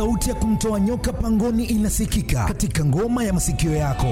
Sauti ya kumtoa nyoka pangoni inasikika katika ngoma ya masikio yako.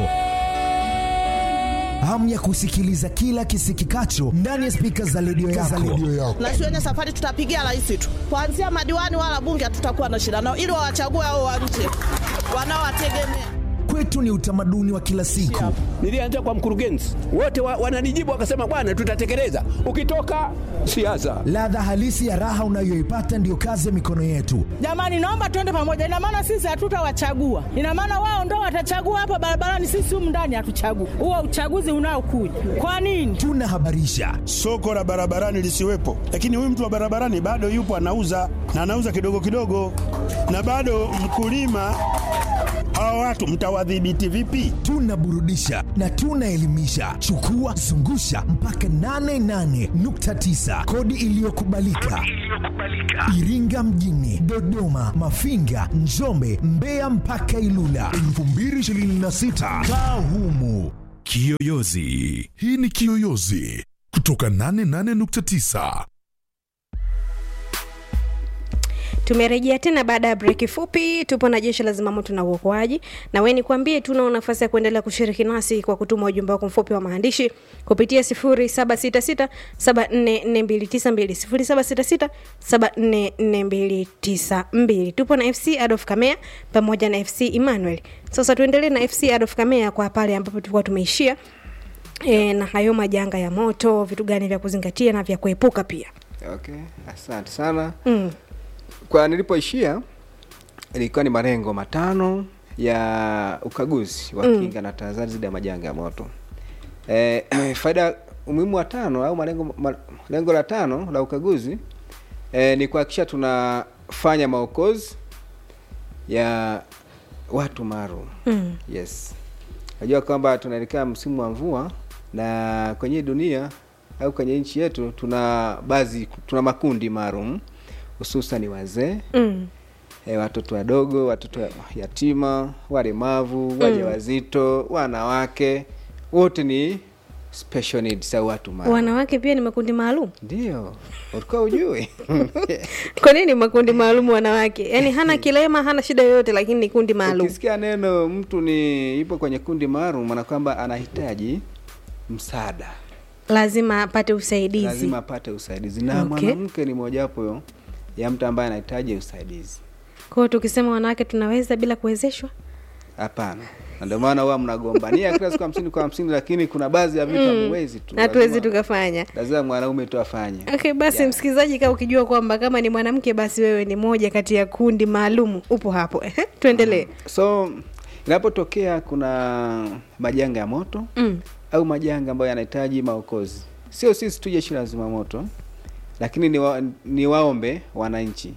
Hamu ya kusikiliza kila kisikikacho ndani ya spika za redio yako. na shuleni safari tutapigia rais tu, kuanzia madiwani wala bunge hatutakuwa na shida nao, ili wawachague hao wa nje wanaowategemea. Kwetu ni utamaduni wa kila siku. Nilianza kwa mkurugenzi, wote wa, wananijibu wakasema, bwana, tutatekeleza. Ukitoka siasa, Ladha halisi ya raha unayoipata ndiyo kazi ya mikono yetu. Jamani, naomba tuende pamoja. Ina maana sisi hatutawachagua, ina maana wao ndo watachagua hapa barabarani, sisi humu ndani hatuchagui. Huo uchaguzi unaokuja kwa nini? Tunahabarisha, soko la barabarani lisiwepo, lakini huyu mtu wa barabarani bado yupo anauza na anauza kidogo kidogo, na bado mkulima. Hawa watu mtawadhibiti vipi? tunaburudisha na tunaelimisha. Chukua zungusha mpaka 88.9 kodi iliyokubalika Iringa mjini, Dodoma, Mafinga, Njombe, Mbeya mpaka Ilula 2026 kaa humu. Kiyoyozi. Hii ni Kiyoyozi kutoka 88.9. Tumerejea tena baada ya breki fupi. Tupo na jeshi la zimamoto na uokoaji, na wewe nikwambie tu, unao nafasi ya kuendelea kushiriki nasi kwa kutuma ujumbe wako mfupi wa maandishi kupitia 0766744292 0766744292. Tupo na FC Adolf Kamea pamoja na FC Emmanuel. Sasa tuendelee na FC Adolf Kamea kwa pale ambapo tulikuwa tumeishia e, na hayo majanga ya moto, vitu gani vya kuzingatia na vya kuepuka pia. Okay, asante sana. Mm. Kwa nilipoishia ilikuwa ni malengo matano ya ukaguzi wa Mm. kinga na tahadhari dhidi ya majanga ya moto. E, faida umuhimu wa tano au malengo ma, lengo la tano la ukaguzi e, ni kuhakikisha tunafanya maokozi ya watu maalum. Mm. Yes. Najua kwamba tunaelekea msimu wa mvua na kwenye dunia au kwenye nchi yetu tuna baadhi tuna makundi maalum hususan wazee Mm. e, watoto wadogo, watoto yatima, walemavu, wajawazito, wanawake, wote ni special needs au watu maalum. Wanawake pia ni makundi maalum. Ndio, ulikuwa ujui? Kwa nini makundi maalum wanawake? Yaani hana kilema, hana shida yoyote, lakini ni kundi maalum. Ukisikia neno mtu ni ipo kwenye kundi maalum, maana kwamba anahitaji msaada, Lazima apate usaidizi. lazima apate usaidizi, na Okay. mwanamke ni mojawapo ya mtu ambaye anahitaji usaidizi. Kwa hiyo tukisema wanawake tunaweza bila kuwezeshwa, Hapana, na ndio maana huwa mnagombania kila siku hamsini kwa hamsini, lakini kuna baadhi ya vitu hamwezi tu, hatuwezi Lazima- tukafanya. lazima mwanaume tu afanye. Okay, basi Yeah. msikilizaji, kama ukijua kwamba kama ni mwanamke, basi wewe ni moja kati ya kundi maalum, upo hapo. Ehe, Tuendelee. So inapotokea kuna majanga ya moto Mm. au majanga ambayo yanahitaji maokozi, sio sisi tu jeshi la zimamoto, lakini ni, wa, ni waombe wananchi.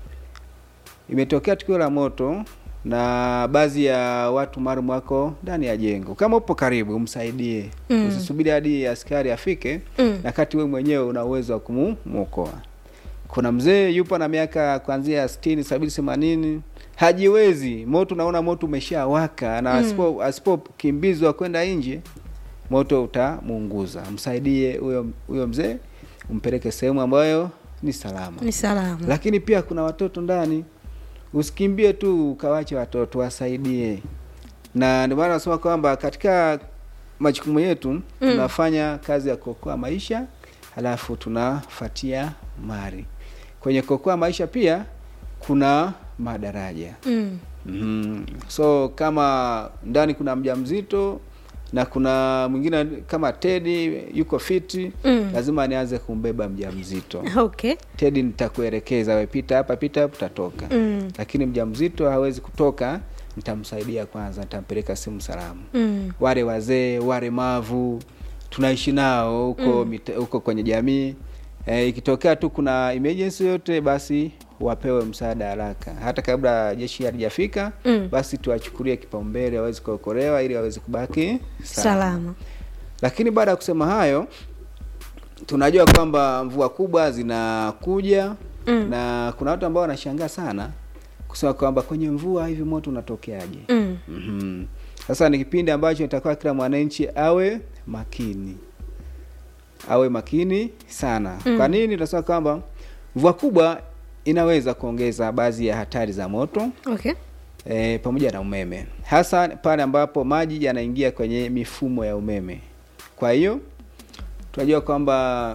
Imetokea tukio la moto na baadhi ya watu maalum wako ndani ya jengo, kama upo karibu, umsaidie Mm. usisubiri hadi askari afike Mm. na kati wewe mwenyewe una uwezo wa kumwokoa. Kuna mzee yupo na miaka kuanzia sitini, sabini, themanini, hajiwezi. Moto, unaona moto umeshawaka na asipo asipokimbizwa kwenda nje, moto utamuunguza. Msaidie huyo huyo mzee, umpeleke sehemu ambayo ni salama. Ni salama. Lakini pia kuna watoto ndani, usikimbie tu ukawache watoto, wasaidie. Na ndio maana nasema kwamba katika majukumu yetu tunafanya kazi ya kuokoa maisha, halafu tunafuatia mali. Kwenye kuokoa maisha pia kuna madaraja. Mm. Mm. So kama ndani kuna mjamzito na kuna mwingine kama Tedi yuko fiti Mm. lazima nianze kumbeba mjamzito. Okay. Tedi nitakuelekeza, we pita hapa, pita hapa, utatoka. Mm. Lakini mjamzito hawezi kutoka, nitamsaidia kwanza, nitampeleka sehemu salama. Mm. Wale wazee, walemavu tunaishi nao huko mita- huko kwenye jamii e, ikitokea tu kuna emergency yote, basi wapewe msaada haraka, hata kabla jeshi halijafika Mm. basi tuwachukulie kipaumbele waweze kuokolewa ili waweze kubaki Salama. lakini baada ya kusema hayo, tunajua kwamba mvua kubwa zinakuja Mm. na kuna watu ambao wanashangaa sana kusema kwamba kwenye mvua hivi moto unatokeaje? Mm. Mhm. Sasa ni kipindi ambacho itakuwa kila mwananchi awe makini, awe makini sana. Mm. Kwa nini tunasema kwamba mvua kubwa inaweza kuongeza baadhi ya hatari za moto okay e, pamoja na umeme hasa pale ambapo maji yanaingia kwenye mifumo ya umeme kwa hiyo tunajua kwamba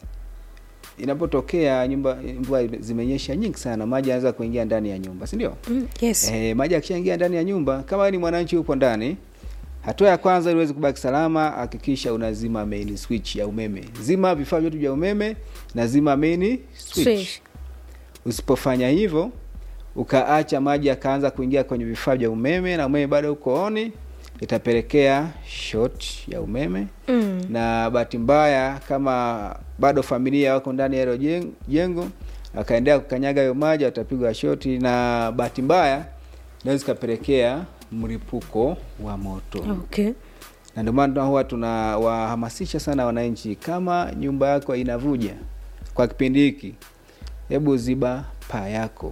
inapotokea nyumba mvua zimenyesha nyingi sana maji yanaweza kuingia ndani ya nyumba si ndio mm, yes e, maji akishaingia ndani ya nyumba kama wewe ni mwananchi upo ndani hatua ya kwanza ili uweze kubaki salama hakikisha unazima main switch ya umeme zima vifaa vyote vya umeme na zima main switch, Switch. usipofanya hivyo ukaacha maji yakaanza kuingia kwenye vifaa vya umeme na umeme bado uko oni itapelekea short ya umeme mm. na bahati mbaya kama bado familia wako ndani ya hilo jeng- jengo akaendelea kukanyaga hayo maji watapigwa shoti na bahati mbaya inaweza ikapelekea mlipuko wa moto okay na ndio maana huwa tunawahamasisha sana wananchi kama nyumba yako inavuja kwa kipindi hiki hebu ziba paa yako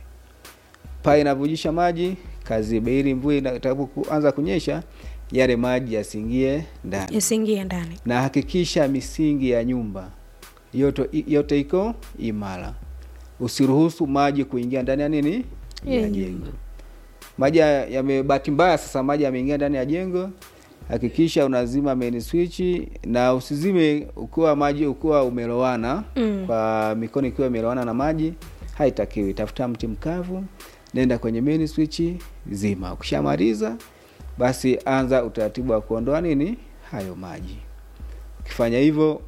paa inavujisha maji kazibe ili mvua ina- itakapoanza kunyesha yale maji yasiingie ndani yasingie ndani na hakikisha misingi ya nyumba yote, yote iko imara usiruhusu maji kuingia ndani ya nini Ya ya nyumba. jengo maji ya- yamebahati mbaya sasa maji yameingia ndani ya jengo hakikisha unazima main switch na usizime ukiwa maji ukiwa umelowana Mm. kwa mikono ikiwa imelowana na maji haitakiwi tafuta mti mkavu nenda kwenye main switch zima ukishamaliza basi anza utaratibu wa kuondoa nini hayo maji ukifanya hivyo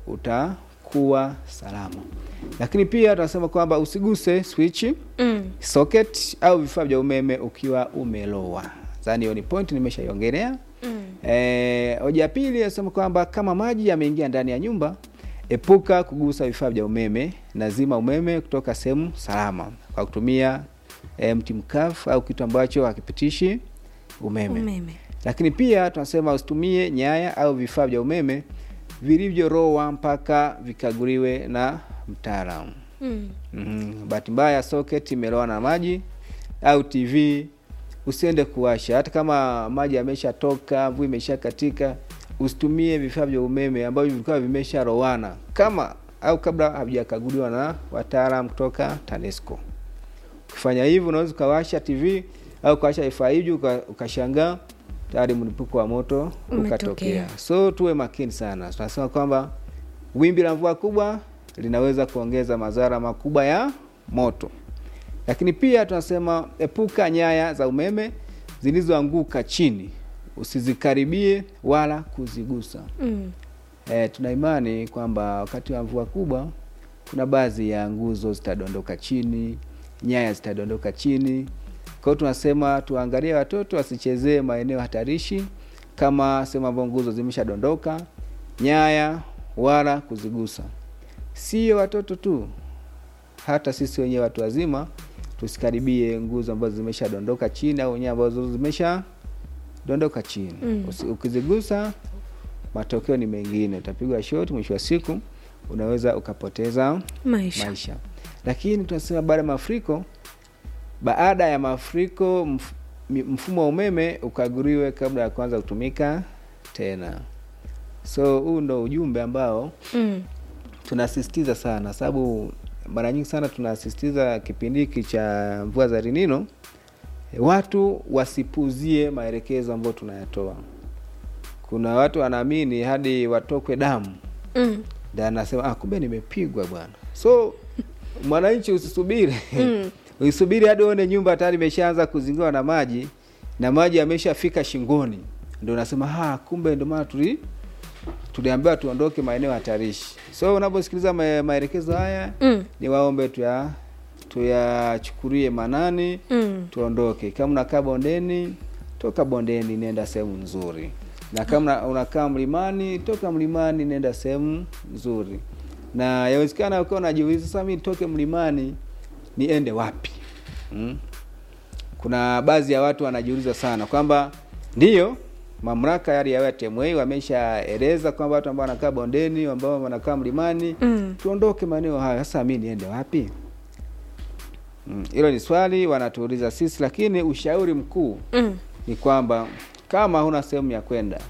utakuwa salama lakini pia tunasema kwamba usiguse switch mm. socket au vifaa vya umeme ukiwa umelowa zani hiyo ni point nimeshaiongelea Mm. Eh, hoja ya pili nasema kwamba kama maji yameingia ndani ya nyumba epuka kugusa vifaa vya umeme na zima umeme kutoka sehemu salama kwa kutumia eh, mti mkavu au kitu ambacho hakipitishi umeme. umeme lakini pia tunasema usitumie nyaya au vifaa vya umeme vilivyorowa mpaka vikaguliwe na mtaalamu mm. mm bahati mbaya socket imeloa na maji au tv usiende kuwasha hata kama maji yameshatoka mvua imeshakatika usitumie vifaa vya umeme ambavyo vilikuwa vimesharowana kama au kabla havijakaguliwa na wataalam kutoka tanesco ukifanya hivyo unaweza ukawasha tv au ukawasha vifaa hivyo uka- ukashangaa tayari mlipuko wa moto Umetokea. ukatokea so tuwe makini sana tunasema kwamba wimbi la mvua kubwa linaweza kuongeza madhara makubwa ya moto lakini pia tunasema epuka nyaya za umeme zilizoanguka chini usizikaribie wala kuzigusa Mm. e, tuna imani kwamba wakati wa mvua kubwa kuna baadhi ya nguzo zitadondoka chini nyaya zitadondoka chini kwa hiyo tunasema tuangalie watoto wasichezee maeneo hatarishi kama sehemu ambayo nguzo zimeshadondoka nyaya wala kuzigusa sio watoto tu hata sisi wenyewe watu wazima tusikaribie nguzo ambazo zimeshadondoka chini au nyaya ambazo zimesha dondoka chini Mm. Usi- ukizigusa matokeo ni mengine utapigwa shoti mwisho wa siku unaweza ukapoteza maisha, maisha lakini tunasema baada ya mafuriko baada ya mafuriko mf, mi- mfumo wa umeme ukaguliwe kabla ya kuanza kutumika tena so huu ndo ujumbe ambao Mm. tunasisitiza sana sababu mara nyingi sana tunasisitiza kipindi hiki cha mvua za rinino watu wasipuzie maelekezo ambayo tunayatoa kuna watu wanaamini hadi watokwe damu Mm. ndio anasema ah, kumbe nimepigwa bwana so mwananchi usisubiri Mm. usisubiri hadi uone nyumba tayari imeshaanza kuzingirwa na maji na maji yameshafika shingoni ndio unasema ah, kumbe ndio maana tuli tuliambiwa tuondoke maeneo hatarishi so unaposikiliza ma- maelekezo haya Mm. ni waombe tuya tuyachukulie manani Mm. tuondoke kama unakaa bondeni toka bondeni nenda sehemu nzuri na kama una- unakaa mlimani toka mlimani nenda sehemu nzuri na yawezekana ukiwa unajiuliza sasa mi nitoke mlimani niende wapi mm? kuna baadhi ya watu wanajiuliza sana kwamba ndiyo mamlaka yale ya TMA wameshaeleza kwamba watu ambao wanakaa bondeni ambao wanakaa mlimani Mm. tuondoke maeneo hayo sasa mi niende wapi Mm, hilo ni swali wanatuuliza sisi lakini ushauri mkuu Mm. ni kwamba kama huna sehemu ya kwenda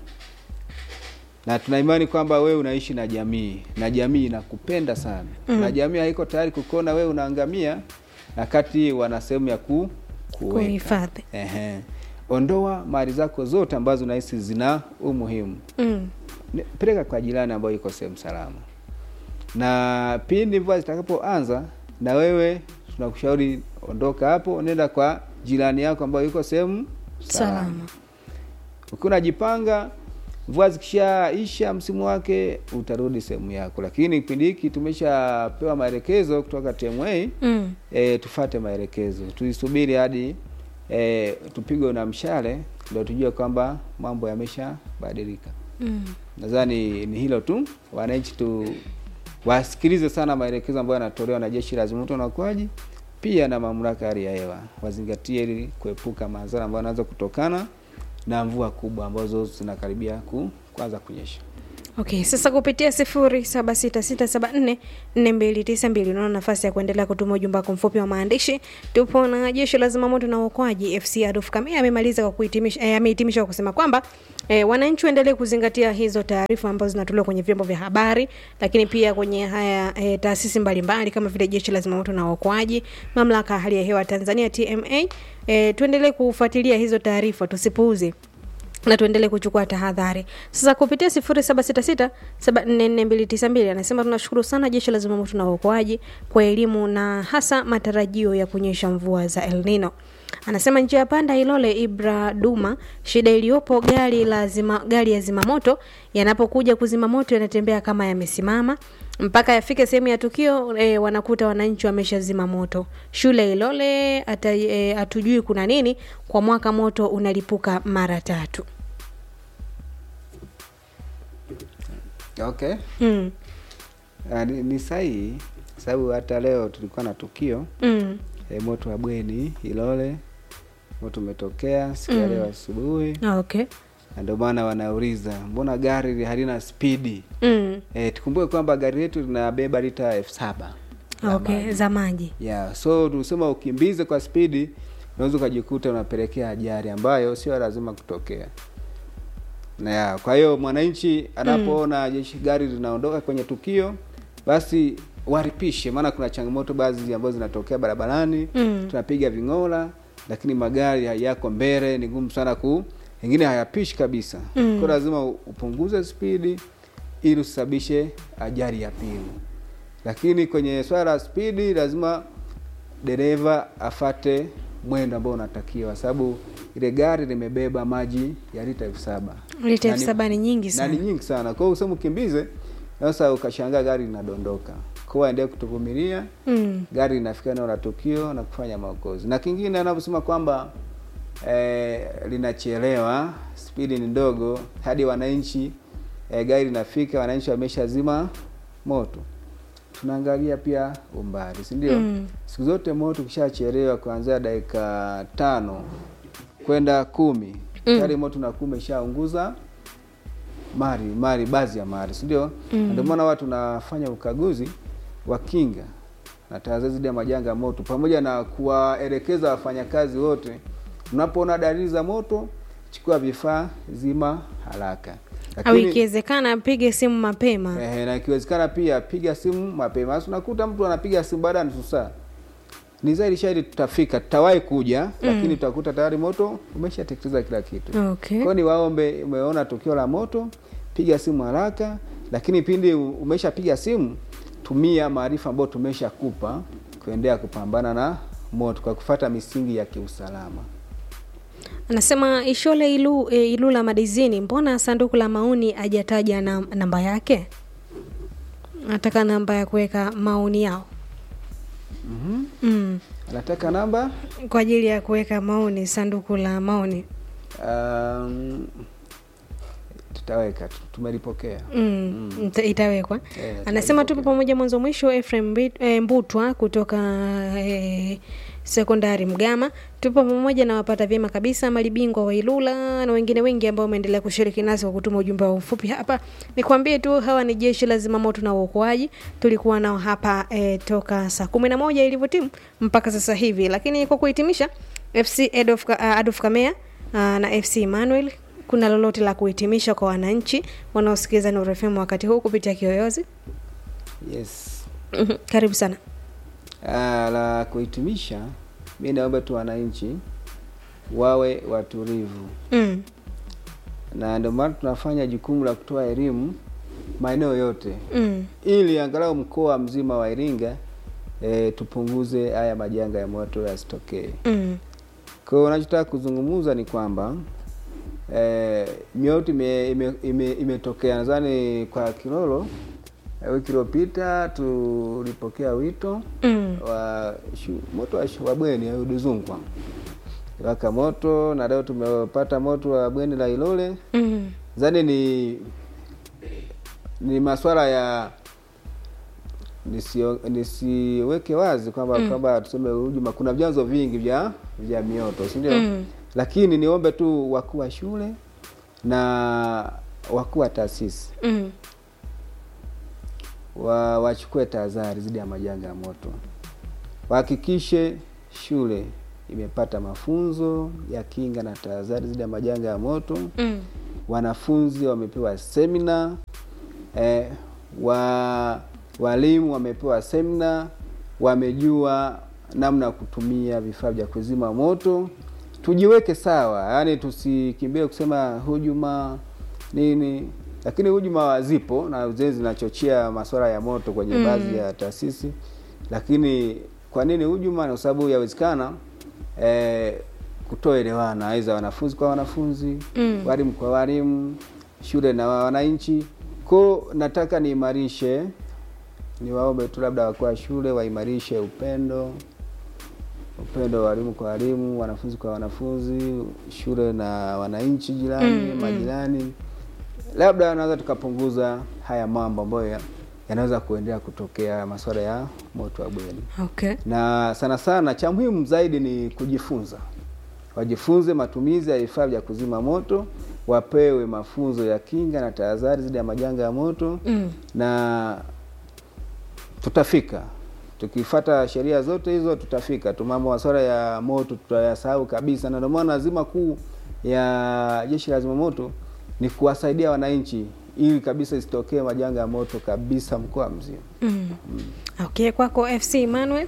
na tuna imani kwamba wewe unaishi na jamii na jamii inakupenda sana Mm. na jamii haiko tayari kukuona wewe unaangamia wakati wana sehemu ya ku kuweka. Kuhifadhi. Ehe. Ondoa mali zako zote ambazo unahisi zina umuhimu Mm. Ni- peleka kwa jirani ambayo iko sehemu salama, na pindi mvua zitakapoanza, na wewe tunakushauri ondoka hapo, nenda kwa jirani yako ambayo yuko sehemu salama. Salama. Ukiwa unajipanga, mvua zikishaisha msimu wake, utarudi sehemu yako, lakini kipindi hiki tumeshapewa maelekezo kutoka TMA Mm. e, tufate maelekezo, tuisubiri hadi e, tupigwe na mshale ndio tujue kwamba mambo yameshabadilika. Mm. Nadhani ni hilo tu, wananchi tu wasikilize sana maelekezo ambayo yanatolewa na Jeshi la Zimamoto na Uokoaji pia na mamlaka ya hali ya hewa, wazingatie ili kuepuka madhara ambayo yanaweza kutokana na mvua kubwa ambazo zinakaribia ku, kuanza kunyesha. Okay, sasa kupitia sifuri saba sita sita saba nne nne mbili tisa mbili unaona nafasi ya kuendelea kutuma ujumbe wako mfupi wa maandishi. Tupo na jeshi la zimamoto na uokoaji FC Adolf Kamea amemaliza kwa kuhitimisha eh, amehitimisha kwa kusema kwamba eh, wananchi waendelee kuzingatia hizo taarifa ambazo zinatolewa kwenye vyombo vya habari, lakini pia kwenye haya eh, taasisi mbalimbali kama vile jeshi la zimamoto na uokoaji, mamlaka ya hali ya hewa Tanzania TMA. Eh, tuendelee kufuatilia hizo taarifa, tusipuuze na tuendelee kuchukua tahadhari. Sasa kupitia sifuri saba sita sita saba nne nne mbili tisa mbili anasema tunashukuru sana jeshi la zimamoto na uokoaji kwa elimu na hasa matarajio ya kunyesha mvua za El Nino. Anasema njia ya panda Ilole Ibra Duma, shida iliyopo gari la zima, gari ya zimamoto yanapokuja kuzima moto yanatembea kama yamesimama mpaka yafike sehemu ya tukio e, wanakuta wananchi wameshazima moto. Shule Ilole ata, e, hatujui kuna nini, kwa mwaka moto unalipuka mara tatu. Okay. Mm. Ah, ni, ni sahihi sababu hata leo tulikuwa na tukio Mm. e, moto wa bweni Ilole, moto umetokea siku ya Mm. leo asubuhi, Ah, Okay. na ndio maana wanauliza mbona gari halina spidi? Mm. E, tukumbuke kwamba gari letu linabeba lita elfu saba Okay, za maji. yeah. So tunasema ukimbize kwa spidi, unaweza ukajikuta unapelekea ajali ambayo sio lazima kutokea. Na ya, kwa hiyo mwananchi anapoona jeshi gari linaondoka kwenye tukio, basi waripishe, maana kuna changamoto baadhi ambazo zinatokea barabarani Mm. tunapiga ving'ola, lakini magari hay- yako mbele, ni ngumu sana ku ingine hayapishi kabisa Mm. kwa lazima upunguze spidi ili usababishe ajali ya pili. Lakini kwenye swala la spidi lazima dereva afate mwendo ambao unatakiwa, sababu ile gari limebeba maji ya lita elfu saba Lita Na elfu ni- saba ni nyingi na sana. ni nyingi sana. Kwa hiyo useme ukimbize, sasa ukashangaa gari linadondoka. Kwa hiyo endelee kutuvumilia, Mm. gari linafika eneo la tukio na kufanya maokozi. Na kingine anavyosema kwamba eh, linachelewa, spidi ni ndogo, hadi wananchi eh, gari linafika, wananchi wameshazima moto. Tunaangalia pia umbali, si ndio? Mm. Siku zote moto ukishachelewa kuanzia dakika tano kwenda kumi tayari moto unakuwa umeshaunguza mali mali baadhi ya mali si ndio? Na Ndio maana watu tunafanya ukaguzi wa kinga na tahadhari dhidi ya majanga ya moto pamoja na kuwaelekeza wafanyakazi wote, unapoona dalili za moto, chukua vifaa, zima haraka. Au ikiwezekana apige simu mapema. Eh, na ikiwezekana pia piga simu mapema. Sasa unakuta mtu anapiga simu baada ya nusu saa, ni zaidi shaidi tutafika, tutawahi kuja lakini tutakuta tayari moto umeshateketeza kila kitu. Okay. Kwa ni waombe, umeona tukio la moto, piga simu haraka, lakini pindi umeshapiga simu, tumia maarifa ambayo tumeshakupa kuendelea kupambana na moto kwa kufata misingi ya kiusalama. Anasema Ishole Ilu, e, Ilula Madizini, mbona sanduku la maoni hajataja na, namba yake? Nataka namba ya kuweka maoni yao. Mm. Anataka namba Kwa ajili ya kuweka maoni, sanduku la maoni. um, tutaweka tu, tumelipokea. Mm. ita- Itawekwa. Eh, Anasema tupo pamoja mwanzo mwisho. Ephraim Mbi- eh, Mbutwa kutoka eh, sekondari Mgama, tupo pamoja na wapata vyema kabisa malibingwa wa Ilula na wengine wengi ambao wameendelea kushiriki nasi kwa kutuma ujumbe wa ufupi hapa. Nikwambie tu hawa ni jeshi la zimamoto na uokoaji, tulikuwa nao hapa eh, toka saa kumi na moja ilivyotimu mpaka sasa hivi. Lakini kwa kuhitimisha, FC Adolf, uh, Adolf Kamea uh, na FC Emmanuel kuna lolote la kuhitimisha kwa wananchi wanaosikiliza Nuru FM wakati huu kupitia Kiyoyozi? Yes. Mhm, Karibu sana. Ah, la kuhitimisha, mi naomba tu wananchi wawe watulivu, mm. na ndio maana tunafanya jukumu la kutoa elimu maeneo yote Mm. ili angalau mkoa mzima wa Iringa e, tupunguze haya majanga ya moto yasitokee. Mm. Kwa hiyo unachotaka kuzungumza ni kwamba e, mioto ime- ime- ime- imetokea nadhani kwa Kilolo eh, wiki iliyopita tulipokea wito Mm. wa shu, moto wa, shu- wa bweni ya Uduzungwa waka moto, na leo tumepata moto wa bweni la Ilole. Mm. Zani ni ni maswala ya nisio- nisiweke wazi kwamba kwamba tuseme hujuma, kuna vyanzo vingi vya vya mioto, si ndio? Mm. Lakini niombe tu wakuu wa shule na wakuu wa taasisi Mm. wa wachukue tahadhari dhidi ya majanga ya moto, wahakikishe shule imepata mafunzo ya kinga na tahadhari dhidi ya majanga ya moto Mm. wanafunzi wamepewa semina eh, wa walimu wamepewa semina, wamejua namna ya kutumia vifaa vya kuzima moto. Tujiweke sawa, yaani tusikimbie kusema hujuma nini, lakini hujuma zipo na zenyewe zinachochea masuala ya moto kwenye Mm. baadhi ya taasisi. Lakini kwa nini hujuma? Kwa sababu yawezekana eh, kutoelewana, aidha wanafunzi kwa wanafunzi Mm. walimu kwa walimu, shule na wananchi. Ko nataka niimarishe, niwaombe tu labda wakuu wa shule waimarishe upendo, upendo wa walimu kwa walimu, wanafunzi kwa wanafunzi, shule na wananchi jirani, Mm, mm. majirani. Labda naweza tukapunguza haya mambo ambayo ya- yanaweza kuendelea kutokea, masuala ya moto wa bweni Okay. na sana sana cha muhimu zaidi ni kujifunza, wajifunze matumizi ya vifaa vya kuzima moto, wapewe mafunzo ya kinga na tahadhari dhidi ya majanga ya moto Mm. na tutafika. Tukifata sheria zote hizo tutafika tu. Mambo masuala ya moto tutayasahau kabisa, na ndio maana azima kuu ya jeshi la zimamoto ni kuwasaidia wananchi ili kabisa isitokee majanga ya moto kabisa mkoa mzima. Mm. Okay, kwako FC Emmanuel.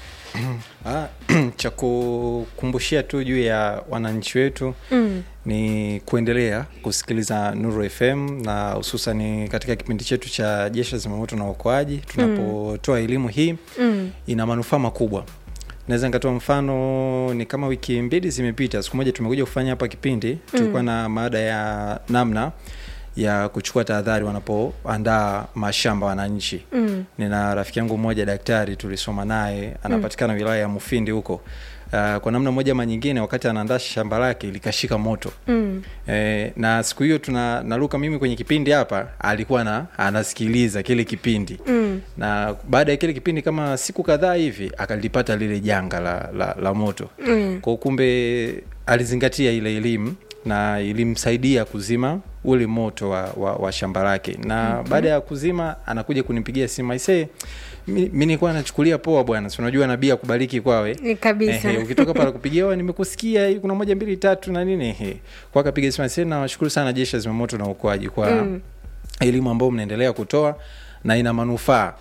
Ah, cha kukumbushia tu juu ya wananchi wetu Mm. ni kuendelea kusikiliza Nuru FM na hususan katika kipindi chetu cha jeshi la zimamoto na uokoaji tunapotoa elimu hii Mm. ina manufaa makubwa. Naweza nikatoa mfano, ni kama wiki mbili zimepita, siku moja tumekuja kufanya hapa kipindi, tulikuwa na maada ya namna ya kuchukua tahadhari wanapoandaa mashamba wananchi. Mm. Nina rafiki yangu mmoja daktari, tulisoma naye, anapatikana wilaya ya Mufindi huko. Uh, kwa namna moja ama nyingine, wakati anaandaa shamba lake likashika moto Mm. Eh, na siku hiyo tuna naruka mimi kwenye kipindi hapa, alikuwa na anasikiliza kile kipindi Mm. na baada ya kile kipindi kama siku kadhaa hivi akalipata lile janga la, la, la moto Mm. kwa kumbe alizingatia ile elimu na ilimsaidia kuzima ule moto wa, wa, wa shamba lake na okay. baada ya kuzima anakuja kunipigia simu aisee mi mi nilikuwa nachukulia poa bwana si unajua nabii akubariki kwawe Ni kabisa. Ehe, ukitoka pale kupigia "Oe, nimekusikia hii kuna moja mbili tatu na nini ehe. kwa akapiga simu aisee nawashukuru sana jeshi la zimamoto na uokoaji kwa Mm. elimu ambayo mnaendelea kutoa na ina manufaa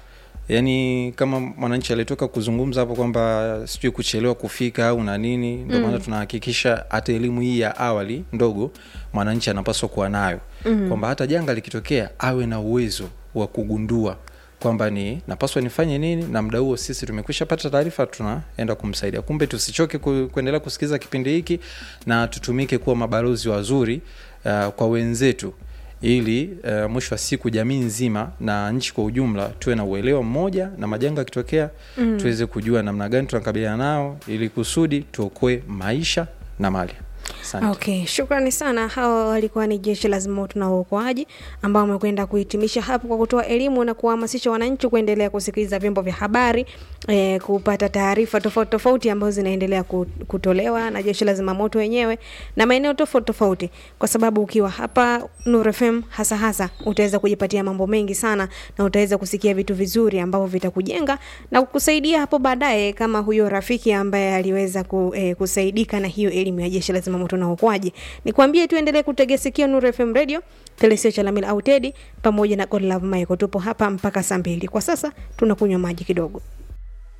yaani kama mwananchi alitoka kuzungumza hapo kwamba sijui kuchelewa kufika au na nini ndio maana tunahakikisha hata elimu hii ya awali ndogo mwananchi anapaswa kuwa nayo mm. kwamba hata janga likitokea awe na uwezo wa kugundua kwamba ni napaswa nifanye nini na muda huo sisi tumekwisha pata taarifa tunaenda kumsaidia kumbe tusichoke ku, kuendelea kusikiliza kipindi hiki na tutumike kuwa mabalozi wazuri uh, kwa wenzetu ili uh, mwisho wa siku jamii nzima na nchi kwa ujumla tuwe na uelewa mmoja na majanga yakitokea mm. tuweze kujua namna gani tunakabiliana nao ili kusudi tuokoe maisha na mali Asante. Okay, shukrani sana. Hawa walikuwa ni jeshi la zimamoto na uokoaji ambao wamekwenda kuhitimisha hapo kwa kutoa elimu na kuhamasisha wananchi kuendelea kusikiliza vyombo vya habari eh, kupata taarifa tofauti tofauti ambazo zinaendelea ku- kutolewa na jeshi la zimamoto wenyewe na maeneo tofauti tofauti, kwa sababu ukiwa hapa Nuru FM hasa hasa utaweza kujipatia mambo mengi sana na utaweza kusikia vitu vizuri ambavyo vitakujenga na kukusaidia hapo baadaye, kama huyo rafiki ambaye aliweza ku, eh, kusaidika na hiyo elimu ya jeshi la zimamoto na uokoaji. Nikwambie tuendelee kutegea sikio Nuru FM Radio, Telesio Chalamila au Tedi pamoja na God Love Michael. Tupo hapa mpaka saa mbili. Kwa sasa tunakunywa maji kidogo.